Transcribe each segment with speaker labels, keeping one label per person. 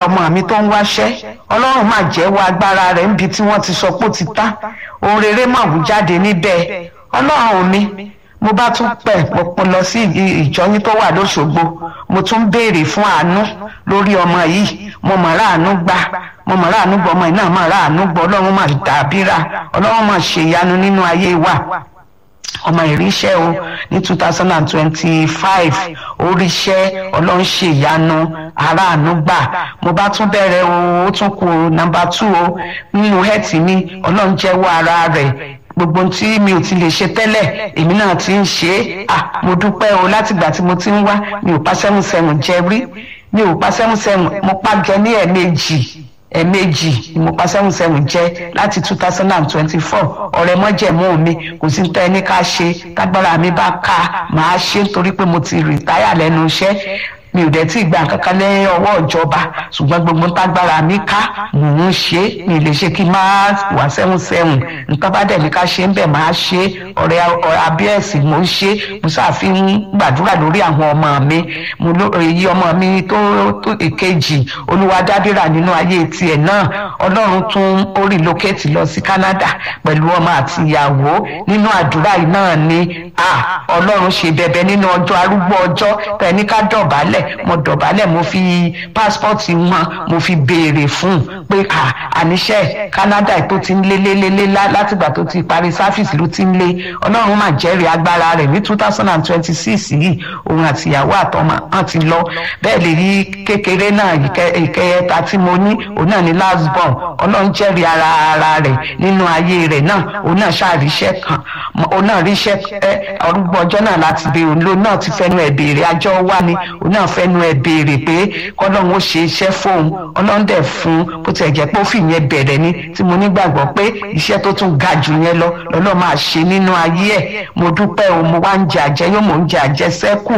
Speaker 1: ọmọ mi tó ń wáṣẹ́ ọlọ́run máa jẹ́wọ́ agbára rẹ̀ níbi tí wọ́n ti sọ pé ó ti tán ohun rere máa wù jáde níbẹ̀ ọlọ́run mi mo bá tún pẹ̀ pọ̀pọ̀ lọ sí ìjọyín tó wà lóṣogbo mo tún béèrè fún àánú lórí ọmọ yìí mo mọ̀ ráàánú gbà mo mọ̀ ráàánú gbọ́ ọmọ yìí náà mọ̀ ráàánú gbọ́ ọlọ́run máa dàbíra ọlọ́run máa ṣèyanu nínú ayé wa ọmọ ìríṣẹ́ o ní two thousand and twenty-five oríṣẹ́ ọlọ́run ṣe ìyanu aráàánú gbà mo bá tún bẹ̀rẹ̀ o ó tún kù nàmbà two o nínú hẹ́ẹ̀tì mi ọlọ́run jẹ́wọ́ ara rẹ̀ gbogbo tí mi ò ti lè ṣe tẹ́lẹ̀ èmi náà ti ń ṣe é à mo dúpẹ́ o látìgbà tí mo ti ń wá mi ò pa seven seven jẹ rí mi ò pa seven seven mo pa jẹ ní ẹ̀ẹ̀mejì ẹ̀ẹ̀mejì ni mo pa seven seven jẹ́ láti two thousand and twenty-four ọ̀rẹ́ mọ́jẹ̀mú mi kò sí tẹ́ ẹni ká ṣe tágbára mi bá ká màá ṣe torí pé mo ti rìtáyà lẹ́nu iṣẹ́ mi ò dẹ̀ tí ì gba kankan lẹ́yìn ọwọ́ ìjọba ṣùgbọ́n gbogbo tágbára mi ká mò ń ṣe mi lè ṣe kí n máa wà sẹ́hùn sẹ́hùn nǹkan bá dẹ̀ ní ká ṣe ń bẹ̀ máa ṣe ọ̀rẹ́ abíẹ́sì mò ń ṣe mo ṣàfihàn gbàdúrà lórí àwọn ọmọ mi mo èyí ọmọ mi tó tó èkejì olúwadábìrà nínú ayé tiẹ̀ náà ọlọ́run tún ó relocate lọ sí Canada pẹ̀lú ọmọ àti ìyàwó nínú àdúrà yìí náà ni ọlọ́run ṣe bẹ̀bẹ̀ nínú ọjọ́ arúgbó ọjọ́ tẹ̀ ní ká dọ̀bálẹ̀ mo dọ̀bálẹ̀ mo fi pásítọ̀tì wọn mo fi béèrè fún un pé àníṣe Canada tó ti ń lé lé lé lé látìgbà tó ti parí sáfìsì ló ti ń lé ọlọ́run máa jẹ́rìí agbára rẹ̀ ní two thousand and twenty six yìí òun àti ìyàwó àtọmọ hàn ti lọ bẹ́ẹ̀ lè rí kékeré náà ìkẹyẹta tí mo ní òun náà ní last born ọlọ́run jẹ́rìí ara ara rẹ̀ nínú ayé rẹ̀ náà òun náà ṣàríṣẹ́ kan òun náà ríṣẹ́ ọrúgbọ ọjọ́ náà láti bẹ òun ló náà ti fẹ́nu ẹ̀ béèrè àjọ wá ni òun náà fẹ́nu ẹ̀ béèrè pé kọ́lọ́run ó ṣe iṣẹ́ fóun ọlọ́run dẹ̀ fún bó tiẹ̀ jẹ́ pé ó fi yẹn bẹ̀rẹ̀ ni tí mo nígbàgbọ́ pé iṣẹ́ tó tún ga jù yẹn lọ lọ́lọ́ máa ṣe nínú ayé ẹ̀ mo dúpẹ́ o mo wá ń jẹ àjẹ yóò mò ń jẹ àjẹ sẹ́kù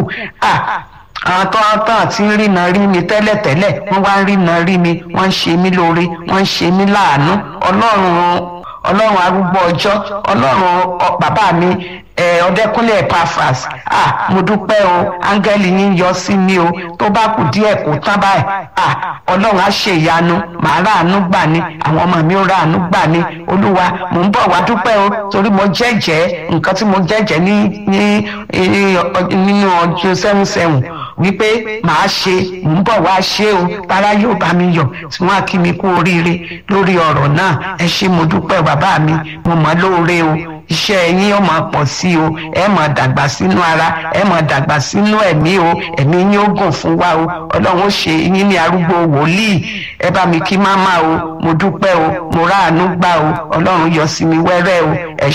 Speaker 1: àwọn tó ń tán àti ń rìnà rí mi tẹ́lẹ̀tẹ́lẹ̀ wọ́n wá ń rìnà rí mi wọ́n ń ṣe mí lóore wọ́n ń ṣe mí láàánú ọlọ́run ọlọ́run arúgbó ọjọ́ ọlọ́run bàbá mi ọdẹkùnlé epafras ah mo dúpẹ́ o áńgẹ́lì yín yọ sí mi o tó bá kù díẹ̀ kó tán báyìí ah ọlọ́run á ṣe ìyanu màá ráàánú gbà ní àwọn ọmọ mi ó ráàánú gbà ní olúwa mò ń bọ̀ wá dúpẹ́ o torí mo jẹ́jẹ́ nǹkan tí mo jẹ́jẹ́ ní nínú ọjọ́ seven seven wípé màá ṣe mò ń bọ̀ wá ṣe o tara yóò bá mi yọ̀ tí wọ́n á kí mi kú oríire lórí ọ̀rọ̀ náà ẹ ṣé mo dúpẹ́ bàbá mi mo mọ̀ lóore o iṣẹ́ yín ó máa pọ̀ sí o ẹ máa dàgbà sínú ara ẹ máa dàgbà sínú ẹ̀mí o ẹ̀mí yín ó gùn fún wa o ọlọ́run ó ṣe yín ní arúgbó wòlíì ẹ bá mi kí máma o mo dúpẹ́ o mo ráàánú gbà o ọlọ́run yọ sí mi wẹ́rẹ́ o ẹ